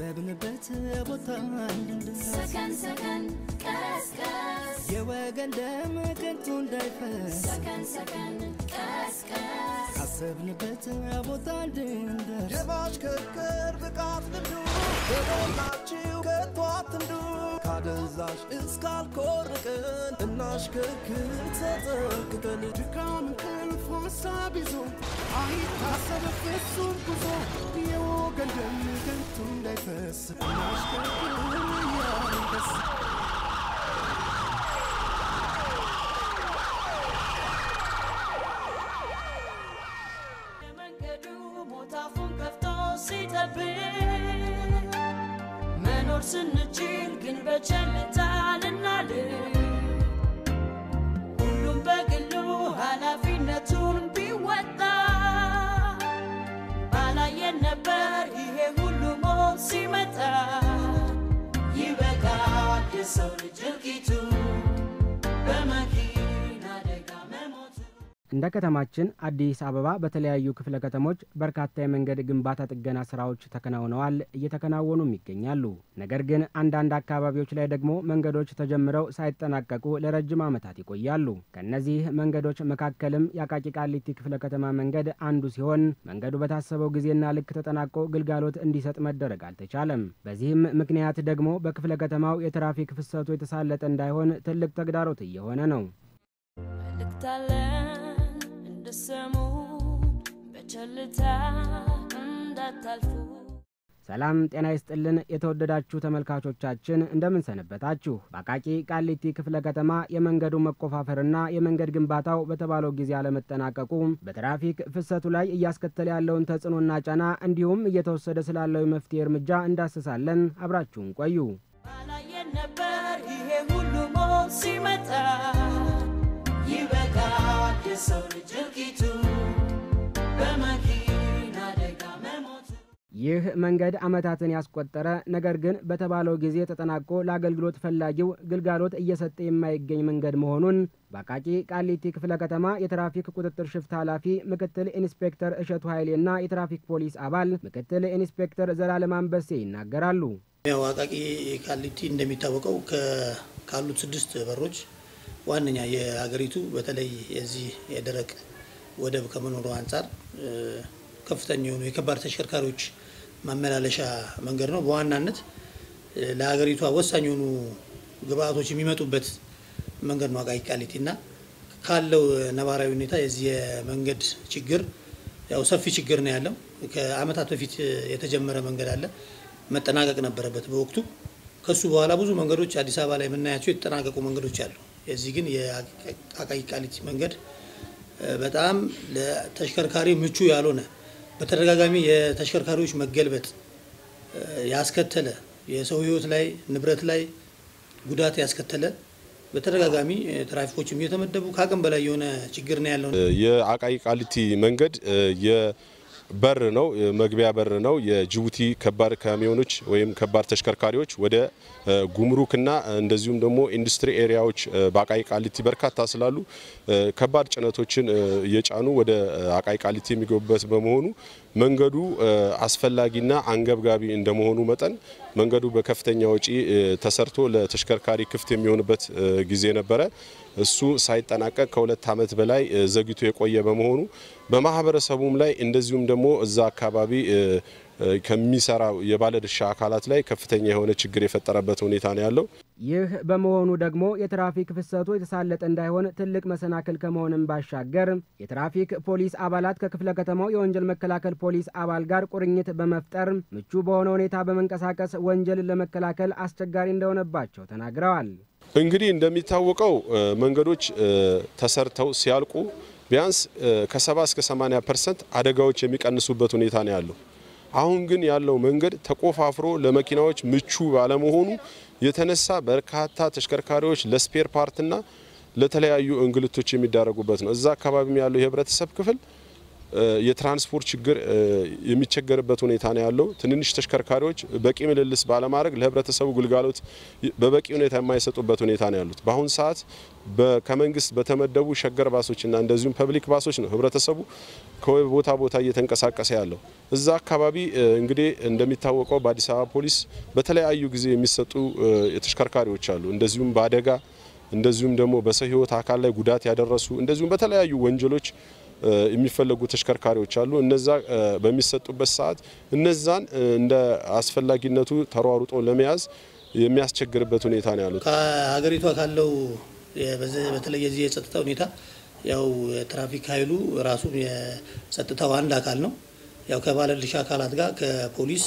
ካሰብንበት ቦታ እንድንደርስ ሰከን ሰከን ቀስቀስ የወገን ደም ከንቱ እንዳይፈስ ሰከን ሰከን ቀስቀስ ካሰብንበት ቦታ እንድንደርስ የማሽከርከር ብቃት ልምዱ በሞላችሁ ከቶ አትንዱ ካደንዛዥ እስካልኮርቅን እናሽከርክር ተጠንቅቀን ድካም እንቅልፍ ሀሳብ ይዞ አይታሰብ ፍጹም ጉዞ የወገን ደም ከንቱ እንዳይፈስ እናሽከርክር እያንደስ የመንገዱ ሞት አፉን ከፍቶ ሲጠብቅ መኖር ስንችል ግን በቸልታ ልናልፍ ሁሉም በግሉ ኃላፊነቱን ቢወጣ ባላየን ነበር ይሄ ሁሉ ሞት ሲመጣ ይበቃል የሰው ልጅ እልቂቱ በመኪና አደጋ መሞቱ እንደ ከተማችን አዲስ አበባ በተለያዩ ክፍለ ከተሞች በርካታ የመንገድ ግንባታ ጥገና ስራዎች ተከናውነዋል፣ እየተከናወኑም ይገኛሉ። ነገር ግን አንዳንድ አካባቢዎች ላይ ደግሞ መንገዶች ተጀምረው ሳይጠናቀቁ ለረጅም ዓመታት ይቆያሉ። ከእነዚህ መንገዶች መካከልም የአቃቂ ቃሊቲ ክፍለ ከተማ መንገድ አንዱ ሲሆን መንገዱ በታሰበው ጊዜና ልክ ተጠናቆ ግልጋሎት እንዲሰጥ መደረግ አልተቻለም። በዚህም ምክንያት ደግሞ በክፍለ ከተማው የትራፊክ ፍሰቱ የተሳለጠ እንዳይሆን ትልቅ ተግዳሮት እየሆነ ነው። መልእክታለን እንድሰሙ በቸልታ እንዳታልፉ። ሰላም ጤና ይስጥልን። የተወደዳችሁ ተመልካቾቻችን እንደምን ሰነበታችሁ? በአቃቂ ቃሊቲ ክፍለ ከተማ የመንገዱ መቆፋፈርና የመንገድ ግንባታው በተባለው ጊዜ አለመጠናቀቁ በትራፊክ ፍሰቱ ላይ እያስከተለ ያለውን ተጽዕኖና ጫና እንዲሁም እየተወሰደ ስላለው የመፍትሄ እርምጃ እንዳስሳለን። አብራችሁን ቆዩ። ባላየን ነበር ይሄ ሁሉ ሞት ሲመጣ ይበቃል የሰው ልጅ እልቂቱ በመኪና አደጋ መሞቱ ይህ መንገድ ዓመታትን ያስቆጠረ ነገር ግን በተባለው ጊዜ ተጠናቆ ለአገልግሎት ፈላጊው ግልጋሎት እየሰጠ የማይገኝ መንገድ መሆኑን በአቃቂ ቃሊቲ ክፍለ ከተማ የትራፊክ ቁጥጥር ሽፍት ኃላፊ ምክትል ኢንስፔክተር እሸቱ ኃይሌና የትራፊክ ፖሊስ አባል ምክትል ኢንስፔክተር ዘላለም አንበሴ ይናገራሉ። ያው አቃቂ ቃሊቲ እንደሚታወቀው ከ- ካሉት ስድስት በሮች ዋነኛ የሀገሪቱ በተለይ የዚህ የደረቅ ወደብ ከመኖሩ አንጻር እ፣ ከፍተኛ የሆኑ የከባድ ተሽከርካሪዎች ማመላለሻ መንገድ ነው። በዋናነት እ፣ ለሀገሪቷ ወሳኝ የሆኑ ግብአቶች የሚመጡበት መንገድ ነው አቃቂ ቃሊቲ እና ካለው ነባራዊ ሁኔታ የዚህ የመንገድ ችግር ያው ሰፊ ችግር ነው ያለው። ከአመታት በፊት የተጀመረ መንገድ አለ መጠናቀቅ ነበረበት በወቅቱ። ከሱ በኋላ ብዙ መንገዶች አዲስ አበባ ላይ የምናያቸው የተጠናቀቁ መንገዶች አሉ። የዚህ ግን የአቃቂ ቃሊቲ መንገድ እ፣ በጣም ለተሽከርካሪ ምቹ ያልሆነ በተደጋጋሚ የተሽከርካሪዎች መገልበጥ እ፣ ያስከተለ የሰው ሕይወት ላይ ንብረት ላይ ጉዳት ያስከተለ በተደጋጋሚ እ፣ ትራፊኮችም እየተመደቡ ከአቅም በላይ የሆነ ችግር ነው ያለው። የአቃቂ ቃሊቲ መንገድ የበር ነው፣ መግቢያ በር ነው። የጅቡቲ ከባድ ካሚዮኖች ወይም ከባድ ተሽከርካሪዎች ወደ እ፣ ጉምሩክና እንደዚሁም ደግሞ ኢንዱስትሪ ኤሪያዎች እ፣ በአቃቂ ቃሊቲ በርካታ ስላሉ እ፣ ከባድ ጭነቶችን እ፣ እየጫኑ ወደ እ፣ አቃቂ ቃሊቲ የሚገቡበት በመሆኑ መንገዱ እ፣ አስፈላጊና አንገብጋቢ እንደመሆኑ መጠን መንገዱ በከፍተኛ ወጪ እ፣ ተሰርቶ ለተሽከርካሪ ክፍት የሚሆንበት እ፣ ጊዜ ነበረ። እሱ ሳይጠናቀቅ ከሁለት ዓመት በላይ እ፣ ዘግይቶ የቆየ በመሆኑ በማህበረሰቡም ላይ እንደዚሁም ደግሞ እዛ አካባቢ እ፣ እ፣ ከሚሰራው የባለድርሻ አካላት ላይ ከፍተኛ የሆነ ችግር የፈጠረበት ሁኔታ ነው ያለው። ይህ በመሆኑ ደግሞ የትራፊክ ፍሰቱ የተሳለጠ እንዳይሆን ትልቅ መሰናክል ከመሆንም ባሻገር የትራፊክ ፖሊስ አባላት ከክፍለ ከተማው የወንጀል መከላከል ፖሊስ አባል ጋር ቁርኝት በመፍጠር ምቹ በሆነ ሁኔታ በመንቀሳቀስ ወንጀልን ለመከላከል አስቸጋሪ እንደሆነባቸው ተናግረዋል። እንግዲህ እንደሚታወቀው እ፣ መንገዶች እ፣ ተሰርተው ሲያልቁ ቢያንስ እ፣ ከ70 እስከ 80 ፐርሰንት አደጋዎች የሚቀንሱበት ሁኔታ ነው ያለው። አሁን ግን ያለው መንገድ ተቆፋፍሮ ለመኪናዎች ምቹ ባለመሆኑ የተነሳ በርካታ ተሽከርካሪዎች ለስፔር ፓርትና ለተለያዩ እንግልቶች የሚዳረጉበት ነው። እዛ አካባቢም ያለው የህብረተሰብ ክፍል የትራንስፖርት ችግር የሚቸገርበት ሁኔታ ነው ያለው። ትንንሽ ተሽከርካሪዎች በቂ ምልልስ ባለማድረግ ለህብረተሰቡ ግልጋሎት በበቂ ሁኔታ የማይሰጡበት ሁኔታ ነው ያሉት። በአሁኑ ሰዓት ከመንግስት በተመደቡ ሸገር ባሶችና እንደዚሁም ፐብሊክ ባሶች ነው ህብረተሰቡ ከቦታ ቦታ እየተንቀሳቀሰ ያለው። እዛ አካባቢ እንግዲህ እንደሚታወቀው በአዲስ አበባ ፖሊስ በተለያዩ ጊዜ የሚሰጡ ተሽከርካሪዎች አሉ። እንደዚሁም በአደጋ እንደዚሁም ደግሞ በሰው ህይወት አካል ላይ ጉዳት ያደረሱ እንደዚሁም በተለያዩ ወንጀሎች የሚፈለጉ ተሽከርካሪዎች አሉ። እነዛ በሚሰጡበት ሰዓት እነዛን እንደ አስፈላጊነቱ ተሯሩጦ ለመያዝ የሚያስቸግርበት ሁኔታ ነው ያሉት። ከሀገሪቷ ካለው በተለይ የዚህ የጸጥታ ሁኔታ ያው የትራፊክ ኃይሉ ራሱ የጸጥታው አንድ አካል ነው። ያው ከባለድርሻ አካላት ጋር ከፖሊስ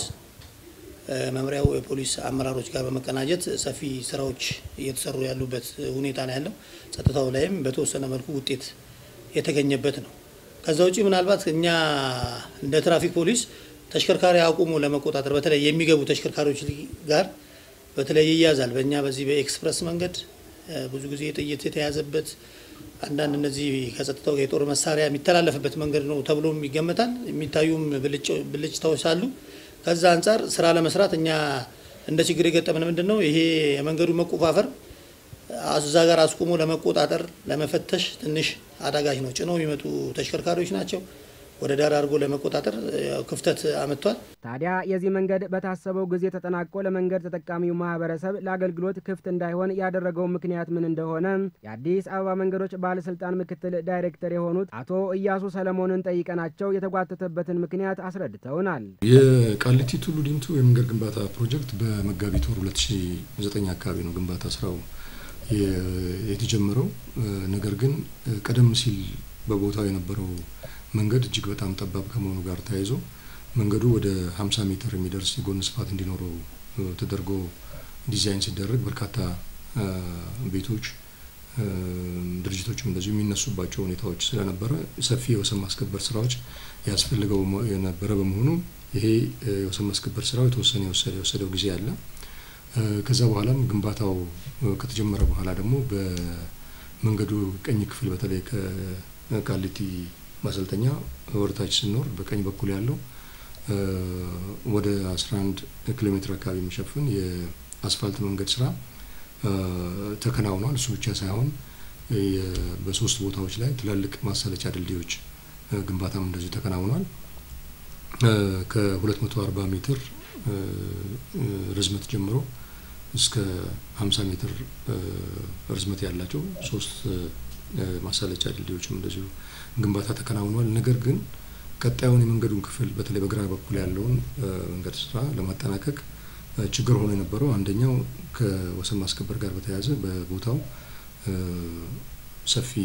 መምሪያው የፖሊስ አመራሮች ጋር በመቀናጀት ሰፊ ስራዎች እየተሰሩ ያሉበት ሁኔታ ነው ያለው። ጸጥታው ላይም በተወሰነ መልኩ ውጤት የተገኘበት ነው። ከዛ ውጪ ምናልባት እኛ እንደ ትራፊክ ፖሊስ ተሽከርካሪ አቁሞ ለመቆጣጠር በተለይ የሚገቡ ተሽከርካሪዎች ጋር በተለይ ይያዛል። በእኛ በዚህ በኤክስፕረስ መንገድ ብዙ ጊዜ ጥይት የተያዘበት አንዳንድ እነዚህ ከጸጥታው የጦር መሳሪያ የሚተላለፍበት መንገድ ነው ተብሎም ይገመታል። የሚታዩም ብልጭታዎች አሉ። ከዛ አንጻር ስራ ለመስራት እኛ እንደ ችግር የገጠመን ምንድን ነው ይሄ የመንገዱ መቆፋፈር እዛ ጋር አስቁሞ ለመቆጣጠር ለመፈተሽ ትንሽ አዳጋች ነው። ጭነው የሚመጡ ተሽከርካሪዎች ናቸው። ወደ ዳር አድርጎ ለመቆጣጠር ክፍተት አመጥቷል። ታዲያ የዚህ መንገድ በታሰበው ጊዜ ተጠናቆ ለመንገድ ተጠቃሚው ማህበረሰብ ለአገልግሎት ክፍት እንዳይሆን ያደረገው ምክንያት ምን እንደሆነ የአዲስ አበባ መንገዶች ባለስልጣን ምክትል ዳይሬክተር የሆኑት አቶ እያሱ ሰለሞንን ጠይቀናቸው የተጓተተበትን ምክንያት አስረድተውናል። የቃሊቲ ቱሉ ዲምቱ የመንገድ ግንባታ ፕሮጀክት በመጋቢት ወር 2009 አካባቢ ነው ግንባታ ስራው የተጀመረው። ነገር ግን ቀደም ሲል በቦታው የነበረው መንገድ እጅግ በጣም ጠባብ ከመሆኑ ጋር ተያይዞ መንገዱ ወደ 50 ሜትር የሚደርስ የጎን ስፋት እንዲኖረው ተደርጎ ዲዛይን ሲደረግ በርካታ ቤቶች፣ ድርጅቶችም እንደዚሁ የሚነሱባቸው ሁኔታዎች ስለነበረ ሰፊ የወሰን ማስከበር ስራዎች ያስፈልገው የነበረ በመሆኑ ይሄ የወሰን ማስከበር ስራው የተወሰነ የወሰደው ጊዜ አለ። ከዛ በኋላም ግንባታው ከተጀመረ በኋላ ደግሞ በመንገዱ ቀኝ ክፍል በተለይ ከቃሊቲ ማሰልጠኛ ወደታች ስንወርድ በቀኝ በኩል ያለው ወደ 11 ኪሎ ሜትር አካባቢ የሚሸፍን የአስፋልት መንገድ ስራ ተከናውኗል። እሱ ብቻ ሳይሆን በሶስት ቦታዎች ላይ ትላልቅ ማሰለቻ ድልድዮች ግንባታም እንደዚሁ ተከናውኗል። ከ240 ሜትር ርዝመት ጀምሮ እስከ 50 ሜትር ርዝመት ያላቸው ሶስት ማሳለጫ ድልድዮችም እንደዚሁ ግንባታ ተከናውኗል። ነገር ግን ቀጣዩን የመንገዱን ክፍል በተለይ በግራ በኩል ያለውን መንገድ ስራ ለማጠናቀቅ ችግር ሆኖ የነበረው አንደኛው ከወሰን ማስከበር ጋር በተያያዘ በቦታው ሰፊ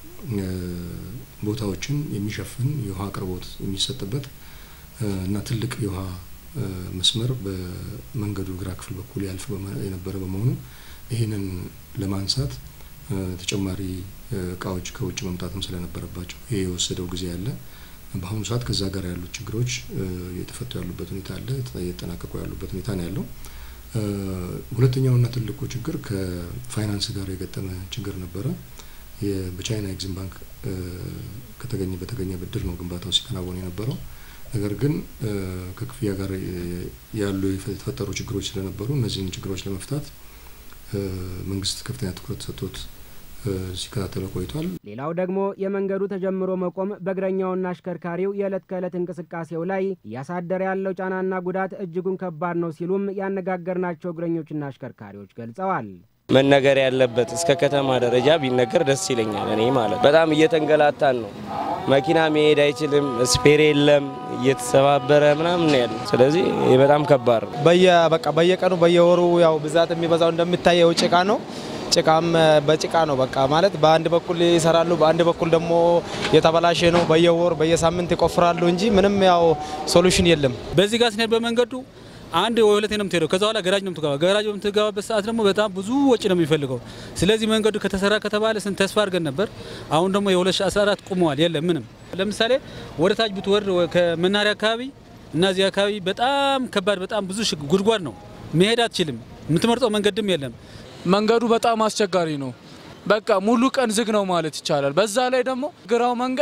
ቦታዎችን የሚሸፍን የውሃ አቅርቦት የሚሰጥበት እና ትልቅ የውሃ መስመር በመንገዱ ግራ ክፍል በኩል ያልፍ የነበረ በመሆኑ ይህንን ለማንሳት ተጨማሪ እቃዎች ከውጭ መምጣትም ስለነበረባቸው ይህ የወሰደው ጊዜ አለ። በአሁኑ ሰዓት ከዛ ጋር ያሉት ችግሮች እየተፈቱ ያሉበት ሁኔታ አለ፣ እየተጠናቀቁ ያሉበት ሁኔታ ነው ያለው። ሁለተኛውና ትልቁ ችግር ከፋይናንስ ጋር የገጠመ ችግር ነበረ። በቻይና ኤግዚም ባንክ ከተገኘ በተገኘ ብድር ነው ግንባታው ሲከናወን የነበረው። ነገር ግን ከክፍያ ጋር ያሉ የተፈጠሩ ችግሮች ስለነበሩ እነዚህን ችግሮች ለመፍታት መንግስት ከፍተኛ ትኩረት ሰጥቶት ሲከታተለው ቆይቷል። ሌላው ደግሞ የመንገዱ ተጀምሮ መቆም በእግረኛውና አሽከርካሪው የዕለት ከዕለት እንቅስቃሴው ላይ እያሳደረ ያለው ጫናና ጉዳት እጅጉን ከባድ ነው ሲሉም ያነጋገርናቸው እግረኞችና አሽከርካሪዎች ገልጸዋል። መነገር ያለበት እስከ ከተማ ደረጃ ቢነገር ደስ ይለኛል። እኔ ማለት በጣም እየተንገላታን ነው። መኪና መሄድ አይችልም፣ ስፔር የለም፣ እየተሰባበረ ምናምን ነው ያለው። ስለዚህ ይህ በጣም ከባድ ነው። በየ በቃ በየቀኑ በየወሩ ያው ብዛት የሚበዛው እንደሚታየው ጭቃ ነው። ጭቃም በጭቃ ነው በቃ ማለት በአንድ በኩል ይሰራሉ፣ በአንድ በኩል ደግሞ የተበላሸ ነው። በየወር በየሳምንት ይቆፍራሉ እንጂ ምንም ያው ሶሉሽን የለም። በዚህ ጋር ስንሄድ በመንገዱ አንድ ወይ ሁለቴ ነው የምትሄደው። ከዛ በኋላ ገራጅ ነው የምትገባ። ገራጅ በምትገባበት ሰዓት ደግሞ በጣም ብዙ ወጪ ነው የሚፈልገው። ስለዚህ መንገዱ ከተሰራ ከተባለ ስንት ተስፋ አድርገን ነበር። አሁን ደግሞ የ2014 ቁመዋል። የለም ምንም። ለምሳሌ ወደ ታች ብትወርድ ከመናሪያ አካባቢ እና እዚህ አካባቢ በጣም ከባድ በጣም ብዙ ጉድጓድ ነው። መሄድ አትችልም። የምትመርጠው መንገድም የለም። መንገዱ በጣም አስቸጋሪ ነው። በቃ ሙሉ ቀን ዝግ ነው ማለት ይቻላል። በዛ ላይ ደግሞ ግራው መንገድ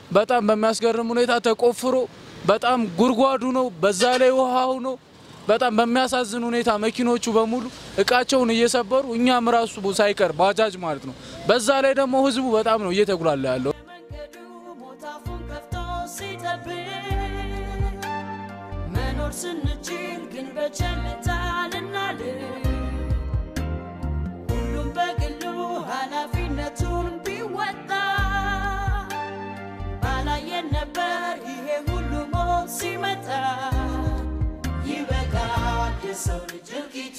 በጣም በሚያስገርም ሁኔታ ተቆፍሮ በጣም ጉድጓዱ ነው፣ በዛ ላይ ውሃው ነው። በጣም በሚያሳዝን ሁኔታ መኪኖቹ በሙሉ እቃቸውን እየሰበሩ እኛም ራሱ ሳይቀር ባጃጅ ማለት ነው። በዛ ላይ ደግሞ ህዝቡ በጣም ነው እየተጉላላ ያለው። ሞታፉን ከፍቶ ሲጠብቅ መኖር ስንችል ግን በቸልታ ልናልፍ ሁሉም በግሉ ኃላፊነቱን ቢወጣ ባላየን ነበር ይሄ ሁሉ ሞት ሲመጣ ይበቃል የሰው ልጅ እልቂቱ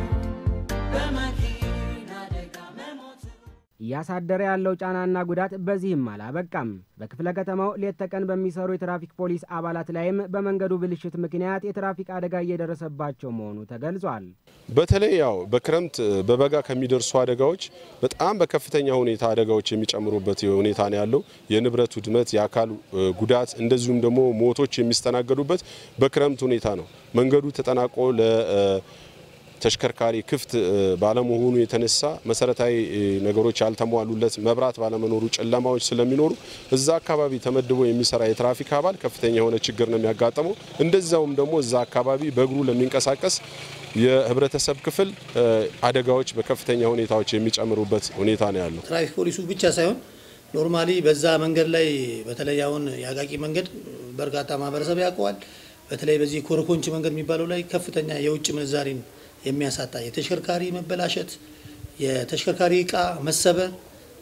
በመኪና አደጋ መሞቱ እያሳደረ ያለው ጫናና ጉዳት በዚህም አላበቃም። በክፍለ ከተማው ሌት ተቀን በሚሰሩ የትራፊክ ፖሊስ አባላት ላይም በመንገዱ ብልሽት ምክንያት የትራፊክ አደጋ እየደረሰባቸው መሆኑ ተገልጿል። በተለይ ያው በክረምት በበጋ ከሚደርሱ አደጋዎች በጣም በከፍተኛ ሁኔታ አደጋዎች የሚጨምሩበት ሁኔታ ነው ያለው። የንብረት ውድመት፣ የአካል ጉዳት እንደዚሁም ደግሞ ሞቶች የሚስተናገዱበት በክረምት ሁኔታ ነው። መንገዱ ተጠናቆ ለ ተሽከርካሪ ክፍት ባለመሆኑ የተነሳ መሰረታዊ ነገሮች ያልተሟሉለት መብራት ባለመኖሩ ጨለማዎች ስለሚኖሩ እዛ አካባቢ ተመድቦ የሚሰራ የትራፊክ አባል ከፍተኛ የሆነ ችግር ነው የሚያጋጥመው። እንደዛውም ደግሞ እዛ አካባቢ በእግሩ ለሚንቀሳቀስ የህብረተሰብ ክፍል አደጋዎች በከፍተኛ ሁኔታዎች የሚጨምሩበት ሁኔታ ነው ያለው። ትራፊክ ፖሊሱ ብቻ ሳይሆን ኖርማሊ በዛ መንገድ ላይ በተለይ አሁን የአቃቂ መንገድ በርካታ ማህበረሰብ ያውቀዋል። በተለይ በዚህ ኮረኮንች መንገድ የሚባለው ላይ ከፍተኛ የውጭ ምንዛሪን የሚያሳጣ የተሽከርካሪ መበላሸት፣ የተሽከርካሪ እቃ መሰበር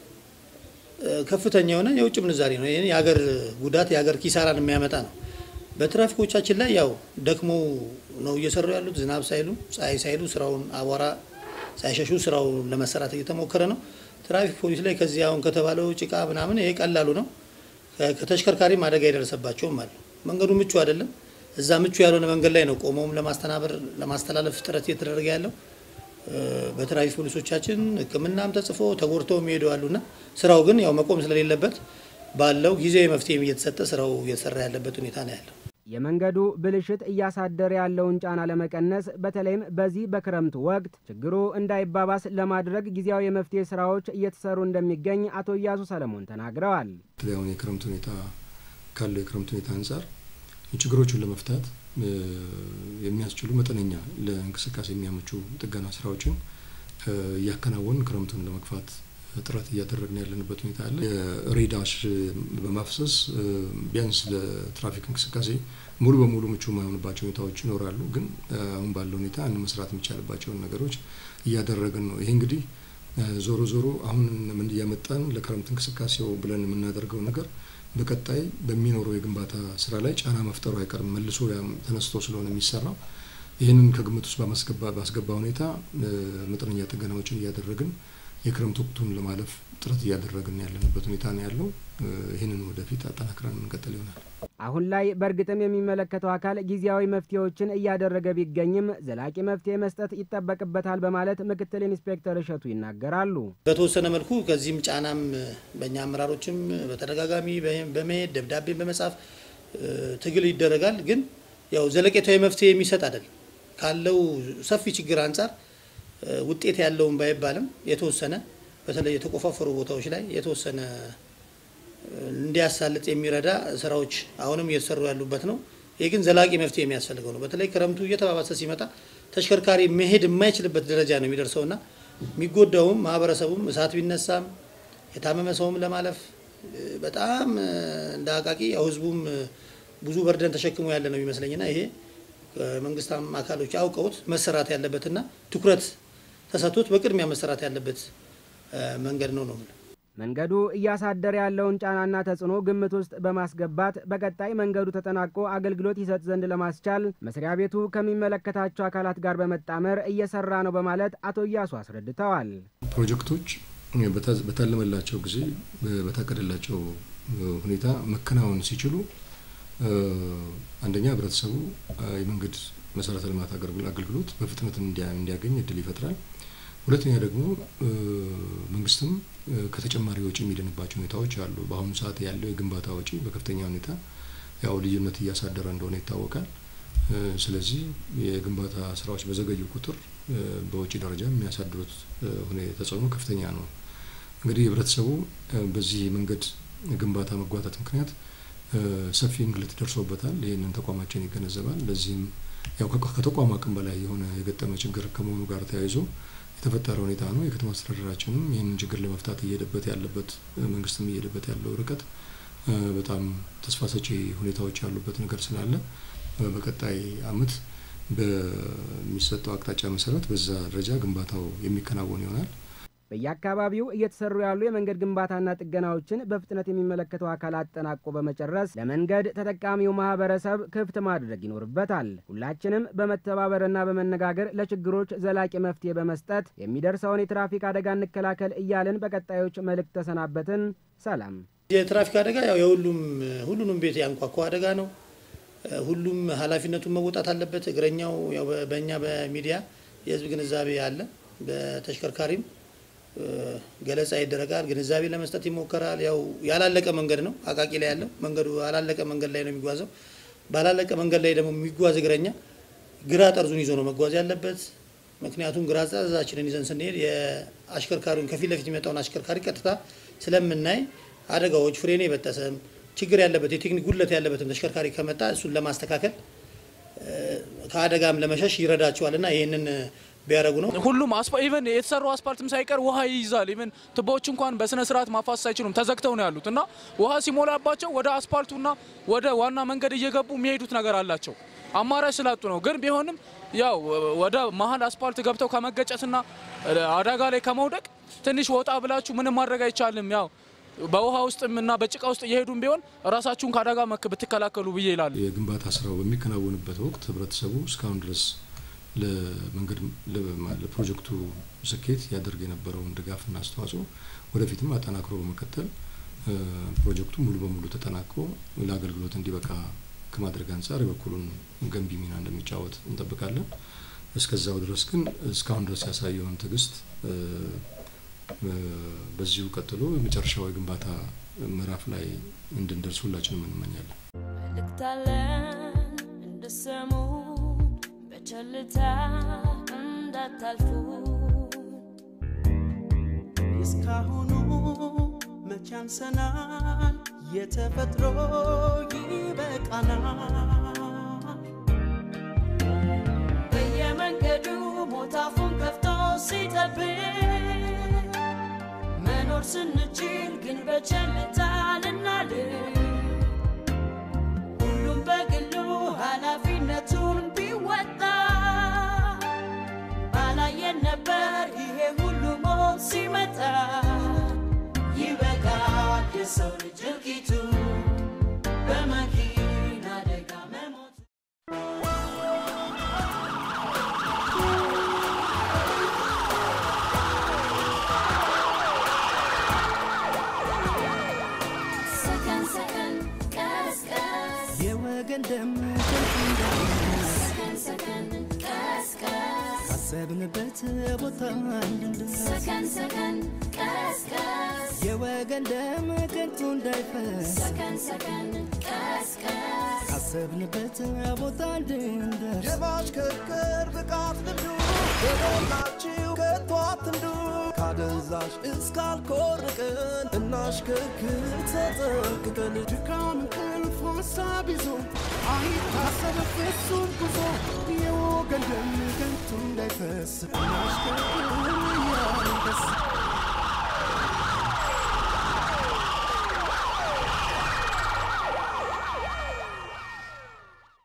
ከፍተኛ የሆነ የውጭ ምንዛሪ ነው። ይህ የሀገር ጉዳት የሀገር ኪሳራን የሚያመጣ ነው። በትራፊኮቻችን ላይ ያው ደክሞ ነው እየሰሩ ያሉት። ዝናብ ሳይሉ ፀሐይ ሳይሉ ስራውን አቧራ ሳይሸሹ ስራውን ለመሰራት እየተሞከረ ነው። ትራፊክ ፖሊስ ላይ ከዚህ አሁን ከተባለው ጭቃ ምናምን ይሄ ቀላሉ ነው። ከተሽከርካሪም አደጋ የደረሰባቸውም አለ። መንገዱ ምቹ አይደለም። እዛ ምቹ ያልሆነ መንገድ ላይ ነው ቆመውም ለማስተናበር ለማስተላለፍ ጥረት እየተደረገ ያለው። በትራፊክ ፖሊሶቻችን ሕክምናም ተጽፎ ተጎድተው የሚሄዱ አሉና ስራው ግን ያው መቆም ስለሌለበት ባለው ጊዜያዊ መፍትሄም እየተሰጠ ስራው እየተሰራ ያለበት ሁኔታ ነው ያለው። የመንገዱ ብልሽት እያሳደረ ያለውን ጫና ለመቀነስ በተለይም በዚህ በክረምቱ ወቅት ችግሩ እንዳይባባስ ለማድረግ ጊዜያዊ የመፍትሄ ስራዎች እየተሰሩ እንደሚገኝ አቶ እያሱ ሰለሞን ተናግረዋል። አሁን የክረምት ሁኔታ ካለው የክረምት ሁኔታ አንጻር ችግሮቹን ለመፍታት የሚያስችሉ መጠነኛ ለእንቅስቃሴ የሚያመቹ ጥገና ስራዎችን እያከናወን ክረምቱን ለመግፋት ጥረት እያደረግን ያለንበት ሁኔታ አለ። የሬዳሽ በማፍሰስ ቢያንስ ለትራፊክ እንቅስቃሴ ሙሉ በሙሉ ምቹ የማይሆንባቸው ሁኔታዎች ይኖራሉ። ግን አሁን ባለው ሁኔታ መስራት የሚቻልባቸውን ነገሮች እያደረግን ነው። ይሄ እንግዲህ ዞሮ ዞሮ አሁን ምን እያመጣን ለክረምት እንቅስቃሴው ብለን የምናደርገው ነገር በቀጣይ በሚኖረው የግንባታ ስራ ላይ ጫና መፍጠሩ አይቀርም። መልሶ ተነስቶ ስለሆነ የሚሰራው ይህንን ከግምት ውስጥ ባስገባ ሁኔታ መጠነኛ ጥገናዎችን እያደረግን የክረምት ወቅቱን ለማለፍ ጥረት እያደረግን ያለንበት ሁኔታ ነው ያለው። ይህንን ወደፊት አጠናክረን እንቀጥል ይሆናል። አሁን ላይ በእርግጥም የሚመለከተው አካል ጊዜያዊ መፍትሄዎችን እያደረገ ቢገኝም ዘላቂ መፍትሄ መስጠት ይጠበቅበታል በማለት ምክትል ኢንስፔክተር እሸቱ ይናገራሉ። በተወሰነ መልኩ ከዚህም ጫናም በእኛ አመራሮችም በተደጋጋሚ በመሄድ ደብዳቤ በመጻፍ ትግል ይደረጋል። ግን ያው ዘለቄታዊ መፍትሄ የሚሰጥ አይደለም። ካለው ሰፊ ችግር አንጻር ውጤት ያለውን ባይባልም የተወሰነ በተለይ የተቆፋፈሩ ቦታዎች ላይ የተወሰነ እንዲያሳልጥ የሚረዳ ስራዎች አሁንም እየተሰሩ ያሉበት ነው። ይህ ግን ዘላቂ መፍትሄ የሚያስፈልገው ነው። በተለይ ክረምቱ እየተባባሰ ሲመጣ ተሽከርካሪ መሄድ የማይችልበት ደረጃ ነው የሚደርሰውና የሚጎዳውም ማህበረሰቡም እሳት ቢነሳም የታመመ ሰውም ለማለፍ በጣም እንደ አቃቂ ያው ህዝቡም ብዙ በርደን ተሸክሞ ያለ ነው የሚመስለኝና ይሄ መንግስት አካሎች አውቀውት መሰራት ያለበትና ትኩረት ተሰጥቶት በቅድሚያ መሰራት ያለበት መንገድ ነው ነው መንገዱ እያሳደረ ያለውን ጫናና ተጽዕኖ ግምት ውስጥ በማስገባት በቀጣይ መንገዱ ተጠናቆ አገልግሎት ይሰጥ ዘንድ ለማስቻል መስሪያ ቤቱ ከሚመለከታቸው አካላት ጋር በመጣመር እየሰራ ነው በማለት አቶ እያሱ አስረድተዋል። ፕሮጀክቶች በታለመላቸው ጊዜ በታቀደላቸው ሁኔታ መከናወን ሲችሉ አንደኛ ህብረተሰቡ የመንገድ መሰረተ ልማት አገልግሎት በፍጥነት እንዲያገኝ እድል ይፈጥራል። ሁለተኛ ደግሞ መንግስትም ከተጨማሪ ወጪ የሚድንባቸው ሁኔታዎች አሉ። በአሁኑ ሰዓት ያለው የግንባታ ወጪ በከፍተኛ ሁኔታ ያው ልዩነት እያሳደረ እንደሆነ ይታወቃል። ስለዚህ የግንባታ ስራዎች በዘገዩ ቁጥር በወጪ ደረጃ የሚያሳድሩት ተጽዕኖ ከፍተኛ ነው። እንግዲህ ህብረተሰቡ በዚህ መንገድ ግንባታ መጓተት ምክንያት ሰፊ እንግልት ደርሶበታል። ይህንን ተቋማችን ይገነዘባል። ለዚህም ያው ከተቋሙ አቅም በላይ የሆነ የገጠመ ችግር ከመሆኑ ጋር ተያይዞ የተፈጠረ ሁኔታ ነው። የከተማ አስተዳደራችንም ይህንን ችግር ለመፍታት እየሄደበት ያለበት መንግስትም እየሄደበት ያለው ርቀት በጣም ተስፋ ሰጪ ሁኔታዎች ያሉበት ነገር ስላለ በቀጣይ አመት በሚሰጠው አቅጣጫ መሰረት በዛ ደረጃ ግንባታው የሚከናወን ይሆናል። በየአካባቢው እየተሰሩ ያሉ የመንገድ ግንባታና ጥገናዎችን በፍጥነት የሚመለከተው አካል አጠናቆ በመጨረስ ለመንገድ ተጠቃሚው ማህበረሰብ ክፍት ማድረግ ይኖርበታል። ሁላችንም በመተባበርና በመነጋገር ለችግሮች ዘላቂ መፍትሄ በመስጠት የሚደርሰውን የትራፊክ አደጋ እንከላከል እያልን በቀጣዮች መልእክት ተሰናበትን። ሰላም። የትራፊክ አደጋ ያው የሁሉም ሁሉንም ቤት ያንኳኳ አደጋ ነው። ሁሉም ኃላፊነቱን መወጣት አለበት። እግረኛው ያው በእኛ በሚዲያ የህዝብ ግንዛቤ አለ። በተሽከርካሪም ገለጻ ይደረጋል። ግንዛቤ ለመስጠት ይሞከራል። ያው ያላለቀ መንገድ ነው አቃቂ ላይ ያለው መንገዱ ያላለቀ መንገድ ላይ ነው የሚጓዘው። ባላለቀ መንገድ ላይ ደግሞ የሚጓዝ እግረኛ ግራ ጠርዙን ይዞ ነው መጓዝ ያለበት። ምክንያቱም ግራ ጠርዛችንን ይዘን ስንሄድ የአሽከርካሪውን ከፊት ለፊት የሚመጣውን አሽከርካሪ ቀጥታ ስለምናይ አደጋዎች ፍሬን የበጠሰም ችግር ያለበት የቴክኒክ ጉድለት ያለበትም ተሽከርካሪ ከመጣ እሱን ለማስተካከል ከአደጋም ለመሸሽ ይረዳቸዋል እና ይህንን ቢያደርጉ ነው። ሁሉም ኢቨን የተሰሩ አስፓልትም ሳይቀር ውሃ ይይዛል። ኢቨን ቱቦዎች እንኳን በስነ ስርዓት ማፋሰስ አይችሉም፣ ተዘግተው ነው ያሉት እና ውሃ ሲሞላባቸው ወደ አስፓልቱና ወደ ዋና መንገድ እየገቡ የሚሄዱት ነገር አላቸው። አማራጭ ስላጡ ነው። ግን ቢሆንም ያው ወደ መሀል አስፓልት ገብተው ከመገጨትና አደጋ ላይ ከመውደቅ ትንሽ ወጣ ብላችሁ ምንም ማድረግ አይቻልም። ያው በውሃ ውስጥም እና በጭቃ ውስጥ እየሄዱም ቢሆን ራሳችሁን ከአደጋ መክ ብትከላከሉ ብዬ ይላሉ። የግንባታ ስራው በሚከናወንበት ወቅት ህብረተሰቡ እስካሁን ድረስ ለመንገድ ለፕሮጀክቱ ስኬት ያደርግ የነበረውን ድጋፍና አስተዋጽኦ ወደፊትም አጠናክሮ በመቀጠል ፕሮጀክቱ ሙሉ በሙሉ ተጠናቆ ለአገልግሎት እንዲበቃ ከማድረግ አንጻር የበኩሉን ገንቢ ሚና እንደሚጫወት እንጠብቃለን። እስከዛው ድረስ ግን እስካሁን ድረስ ያሳየውን ትዕግስት በዚሁ ቀጥሎ የመጨረሻው የግንባታ ምዕራፍ ላይ እንድንደርስ ሁላችንም እንመኛለን። መልእክታለን እንደሰሙ በቸልታ እንዳታልፉ እስካሁኑ መቼ አንሰናል፣ የተፈጥሮ ይበቃናል። በየመንገዱ ሞት አፉን ከፍቶ ሲጠብቅ መኖር ስንችል ግን በቸልታ ልናልፍ ሁሉም በግሉ ኃላፊነቱን ቢወጣ ባላየን ነበር ይሄ ሁሉ ሞት ሲመጣ። ይበቃል የሰው ልጅ እልቂቱ በመኪና አደጋ መሞት። ሰከን ሰከን ቀስ ቀስ የወገን ደም ከንቱ እንዳይፈስ ሰከን ሰከን ቀስ ቀስ ካሰብንበት ቦታ እንድንደርስ ሰከን ሰከን ቀስ ቀስ የወገን ደም ከንቱ እንዳይፈስ ሰከን ሰከን ቀስ ቀስ ካሰብንበት ቦታ እንድንደርስ የማሽከርከር ብቃት ልምዱ የሞላችሁ ከቶ አትንዱ ካደንዛዥ እስካልኮርቅን እናሽከርክር ተጠንቅቀን ድካም እንቅልፍ ሀሳብ ይዞ አይታሰብ ፍጹም ጉዞ የወገን ደም ከንቱ እንዳይፈስ እናሽከርክር እያልን ደስ